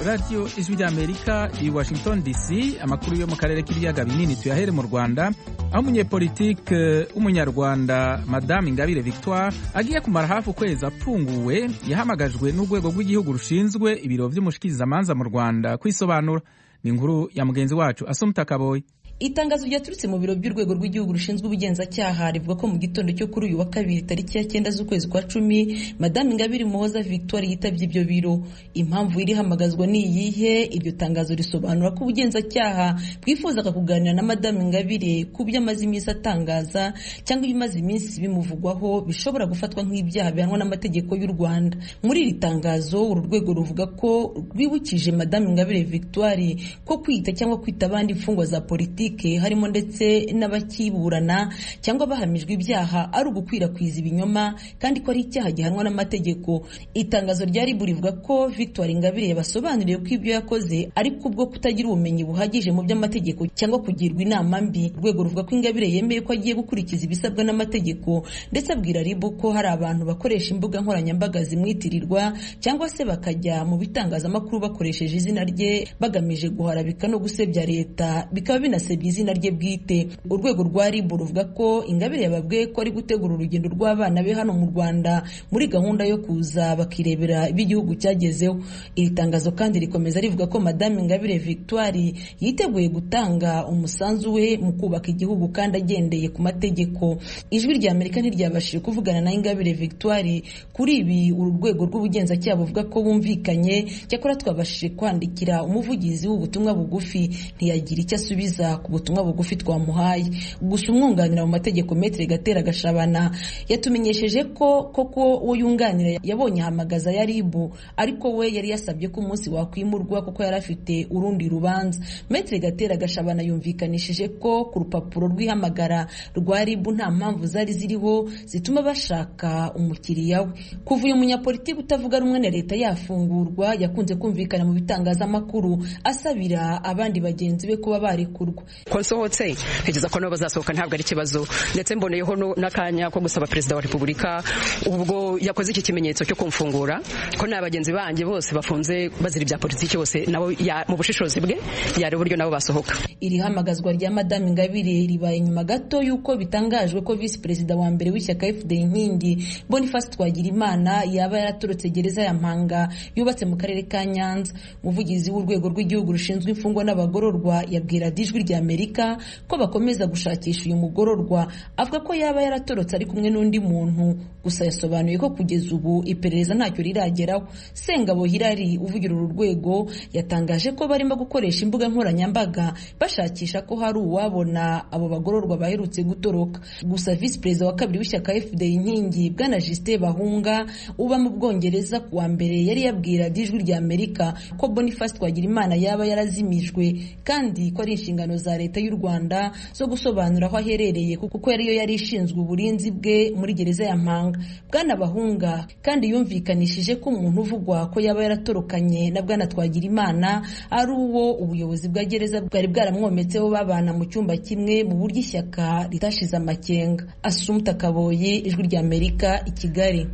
radiyo ijwi ry'amerika i washington dc amakuru yo mu karere k'ibiyaga binini tuyahere mu rwanda aho umunyepolitike w'umunyarwanda madame ingabire victoire agiye kumara hafi ukwezi apfunguwe yahamagajwe n'urwego rw'igihugu rushinzwe ibiro by'umushikirizamanza mu rwanda kwisobanura ni inkuru ya mugenzi wacu asumta kaboyi itangazo ryaturutse mu biro by'urwego rw'igihugu rushinzwe ubugenzacyaha rivuga ko mu gitondo cyo kuri uyu wa kabiri tariki ya cyenda z'ukwezi kwa cumi madame ingabire umuhoza victoire yitabye ibyo biro impamvu irihamagazwa ni iyihe iryo tangazo risobanura ko ubugenzacyaha bwifuzaga kuganira na madame ingabire ku byo amaze iminsi atangaza cyangwa ibimaze iminsi bimuvugwaho bishobora gufatwa nk'ibyaha bihanwa n'amategeko y'u rwanda muri iri tangazo uru rwego ruvuga ko rwibukije madame ingabire victoire ko kwita cyangwa kwita abandi imfungwa za politiki harimo ndetse n'abakiburana cyangwa bahamijwe ibyaha ari ugukwirakwiza ibinyoma kandi ko ari icyaha gihanwa n'amategeko itangazo rya ribu rivuga ko victoire ingabire yabasobanuriye ko ibyo yakoze ari kubwo kutagira ubumenyi buhagije mu by'amategeko cyangwa kugirwa inama mbi urwego ruvuga ko ingabire yemeye ko agiye gukurikiza ibisabwa n'amategeko ndetse abwira ribu ko hari abantu bakoresha imbuga nkoranyambaga zimwitirirwa cyangwa se bakajya mu bitangazamakuru bakoresheje izina rye bagamije guharabika no gusebya leta bikaba binasebya yasabye izina rye bwite urwego rwa rib ruvuga ko ingabire yababwiye ko ari gutegura urugendo rw'abana be hano mu rwanda muri gahunda yo kuza bakirebera ibyo igihugu cyagezeho iri tangazo kandi rikomeza rivuga ko madame ingabire victoire yiteguye gutanga umusanzu we mu kubaka igihugu kandi agendeye ku mategeko ijwi rya amerika ntiryabashije kuvugana na ingabire victoire kuri ibi uru rwego rw'ubugenzacyaha buvuga ko bumvikanye cyakora twabashije kwandikira umuvugizi w'ubutumwa bugufi ntiyagira icyo asubiza ku butumwa bugufi twamuhaye gusa umwunganira mu mategeko metere gatera gashabana yatumenyesheje ko koko uwo yunganira yabonye ahamagaza ya ribu ariko we yari yasabye ko umunsi wakwimurwa kuko yari afite urundi rubanza metere gatera gashabana yumvikanishije ko ku rupapuro rw'ihamagara rwa ribu nta mpamvu zari ziriho zituma bashaka umukiriya we kuva uyu munyapolitiki utavuga rumwe na leta yafungurwa yakunze kumvikana mu bitangazamakuru asabira abandi bagenzi be kuba barekurwa ko nsohotse ntekereza ko nabo bazasohoka ntabwo ari ikibazo ndetse mboneyeho n'akanya ko gusaba perezida wa repubulika ubwo yakoze iki kimenyetso cyo kumfungura ko nta bagenzi banjye bose bafunze bazira ibya politiki bose nabo mu bushishozi bwe yari uburyo nabo basohoka iri hamagazwa rya madame ingabire ribaye nyuma gato y'uko bitangajwe ko visi perezida wa mbere w'ishyaka fda inkingi boniface twagirimana yaba yaraturutse gereza ya mpanga yubatse mu karere ka nyanza umuvugizi w'urwego rw'igihugu rushinzwe imfungwa n'abagororwa yabwira ijwi rya amerika ko bakomeza gushakisha uyu mugororwa avuga ko yaba yaratorotse ari kumwe n'undi muntu gusa yasobanuye ko kugeza ubu iperereza ntacyo rirageraho sengabo hirari uvugira uru rwego yatangaje ko barimo gukoresha imbuga nkoranyambaga bashakisha ko hari uwabona abo bagororwa baherutse gutoroka gusa visi perezida wa kabiri w'ishyaka fda inkingi bwana jisite bahunga uba mu bwongereza ku wa mbere yari yabwira ijwi rya amerika ko boniface twagirimana yaba yarazimijwe kandi ko ari inshingano za leta y'u Rwanda zo gusobanura aho aherereye kuko ariyo yari ishinzwe uburinzi bwe muri gereza ya Mpanga bwana Bahunga kandi yumvikanishije ko umuntu uvugwa ko yaba yaratorokanye na bwana Twagirimana ari uwo ubuyobozi bwa gereza bwari bwaramwometseho babana mu cyumba kimwe mu buryo ishyaka ritashize amakenga Asumta Kaboye ijwi rya Amerika i Kigali